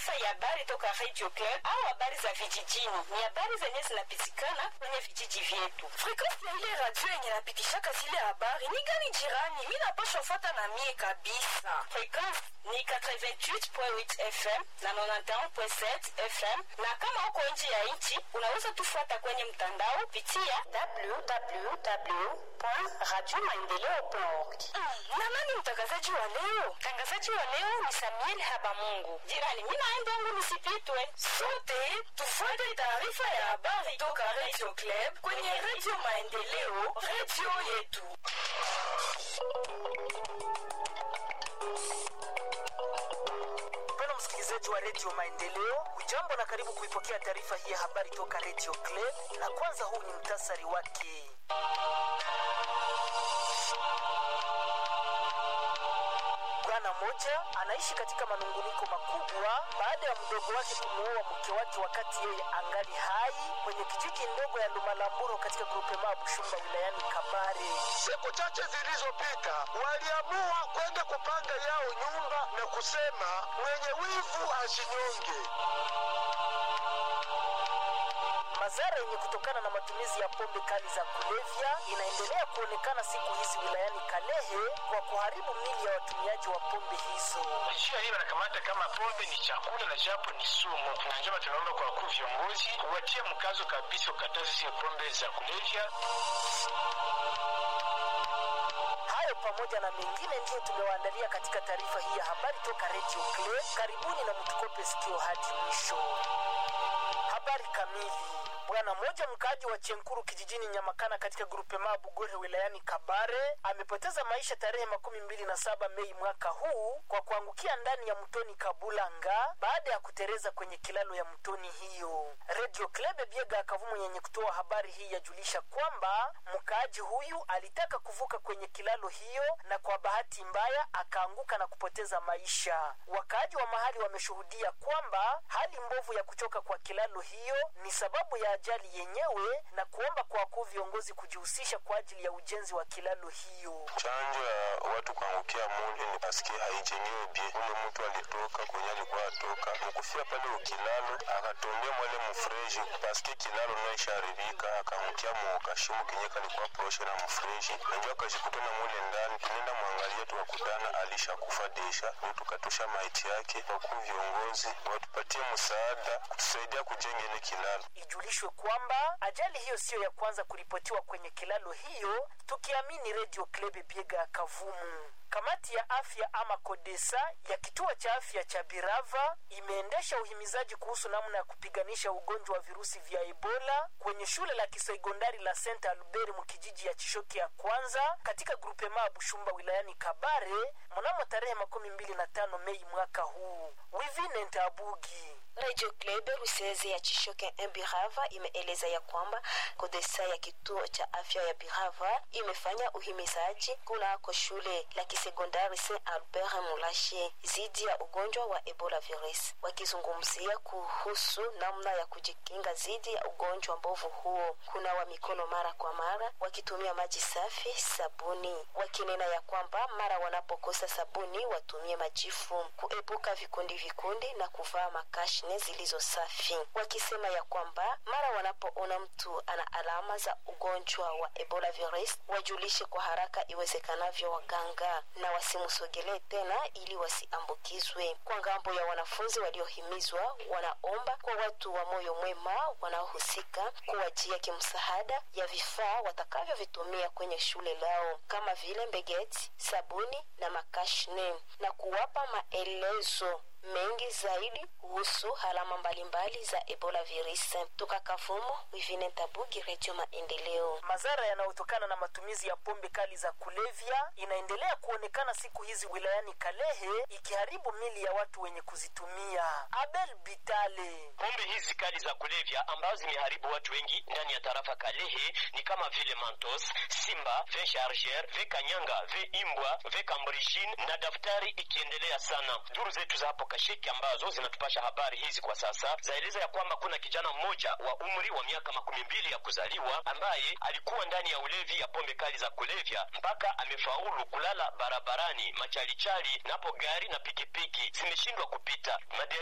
taarifa ya habari toka Radio Club au habari za vijijini. Ni habari zenye zinapitikana kwenye vijiji vyetu. Frequensi ya ile radio yenye napitishaka zile habari ni gani jirani? Mi napashwa fata na mie kabisa. Frequensi ni 88.8 FM na 91.7 FM, na kama uko nje ya nchi unaweza tufuata kwenye mtandao pitia www.radiomaendeleo.org. Mm, na nani mtangazaji wa leo? Mtangazaji wa leo ni Samuel Habamungu. Jirani, mimi naenda yangu nisipitwe. Sote tufuate taarifa ya habari toka Radio Club kwenye Radio Maendeleo, radio yetu. Mpendwa msikilizaji wa redio Maendeleo, ujambo na karibu kuipokea taarifa hii ya habari toka redio Club, na kwanza huu ni mtasari wake. Bwana mmoja anaishi katika manunguniko makubwa baada ya mdogo wake kumuoa mke wake wakati yeye angali hai kwenye kijiji ndogo ya Lumalamburo katika grupema Bushumba wilayani Kabare. Siku chache zilizopita waliamua kwenda kupanga yao nyumba na kusema mwenye wivu asinyonge. Madhara yenye kutokana na matumizi ya pombe kali za kulevya inaendelea kuonekana siku hizi wilayani Kalehe kwa kuharibu mili ya watumiaji wa pombe hizo. Njia hii wanakamata kama pombe ni chakula na japo ni sumu, na njema tunaomba kwa wakuu viongozi kuwatia mkazo kabisa kukataza zile pombe za kulevya. Hayo pamoja na mengine ndiyo tumewaandalia katika taarifa hii ya habari toka Radio Clay. Karibuni na mtukope sikio hadi mwisho. Habari kamili. Bwana mmoja mkaaji wa Chenkuru kijijini Nyamakana katika grupema Bugore wilayani Kabare amepoteza maisha tarehe makumi mbili na saba Mei mwaka huu kwa kuangukia ndani ya mtoni Kabulanga baada ya kutereza kwenye kilalo ya mtoni hiyo. Radio Klebe Biega Akavumu yenye kutoa habari hii yajulisha kwamba mkaaji huyu alitaka kuvuka kwenye kilalo hiyo na kwa bahati mbaya akaanguka na kupoteza maisha. Wakaaji wa mahali wameshuhudia kwamba hali mbovu ya kuchoka kwa kilalo hiyo ni sababu ya ajali yenyewe na kuomba kwa wakuu viongozi kujihusisha kwa ajili ya ujenzi wa kilalo hiyo. chanjo ya watu kuangukia mule ni paske haijenyewe bie. Ule mtu alitoka kwenye alikuwa atoka mukufia pale ukilalo akatombea mwale mfreji paske kilalo naisharibika akaangukia mukashimu kenye kalikuwa proshe na mfreji nanjo akajikuta na mule ndani. Tunaenda mwangalia tukakutana alisha kufa desha, ndio tukatosha maiti yake. Wakuu viongozi watupatie msaada kutusaidia kujenga ile kilalo. Ijulishwe kwamba ajali hiyo siyo ya kwanza kuripotiwa kwenye kilalo hiyo, tukiamini Radio Klebe Biega ya Kavumu. Kamati ya afya ama Kodesa ya kituo cha afya cha Birava imeendesha uhimizaji kuhusu namna ya kupiganisha ugonjwa wa virusi vya Ebola kwenye shule la kisekondari la Saint Albert mkijiji ya Chishoki ya kwanza katika grupema Bushumba wilayani Kabare mnamo tarehe makumi mbili na tano Mei mwaka huu. Wivine Ntabugi Radio Club Ruseze ya Chishoke Birava imeeleza ya kwamba Kodesa ya kituo cha afya ya Birava imefanya uhimizaji kunako shule la kisekondari Saint Albert Mulashe zidi ya ugonjwa wa Ebola virus, wakizungumzia kuhusu namna ya kujikinga zidi ya ugonjwa mbovu huo, kunawa mikono mara kwa mara wakitumia maji safi, sabuni, wakinena ya kwamba mara wanapokosa sabuni watumie majifu, kuepuka vikundi vikundi na kuvaa makashi mashine zilizo safi, wakisema ya kwamba mara wanapoona mtu ana alama za ugonjwa wa Ebola virus wajulishe kwa haraka iwezekanavyo waganga na wasimsogelee tena ili wasiambukizwe. Kwa ngambo ya wanafunzi waliohimizwa, wanaomba kwa watu wa moyo mwema wanaohusika kuwajia kimsaada ya vifaa watakavyovitumia kwenye shule lao kama vile mbegeti, sabuni na makashne na kuwapa maelezo mengi zaidi kuhusu alama mbalimbali za ebola virus. Toka Kavumu, Wivine Tabugi, Redio Maendeleo. Madhara yanayotokana na matumizi ya pombe kali za kulevya inaendelea kuonekana siku hizi wilayani Kalehe, ikiharibu mili ya watu wenye kuzitumia. Abel Bitale Pombe hizi kali za kulevya ambazo zimeharibu watu wengi ndani ya tarafa Kalehe ni kama vile Mantos, Simba, Ve Charger, Ve Kanyanga, Ve Imbwa, Ve Cambrijin na daftari ikiendelea sana. Duru zetu za hapo Kashiki ambazo zinatupasha habari hizi kwa sasa zaeleza ya kwamba kuna kijana mmoja wa umri wa miaka makumi mbili ya kuzaliwa ambaye alikuwa ndani ya ulevi ya pombe kali za kulevya mpaka amefaulu kulala barabarani machalichali, napo gari na pikipiki zimeshindwa kupita. Madere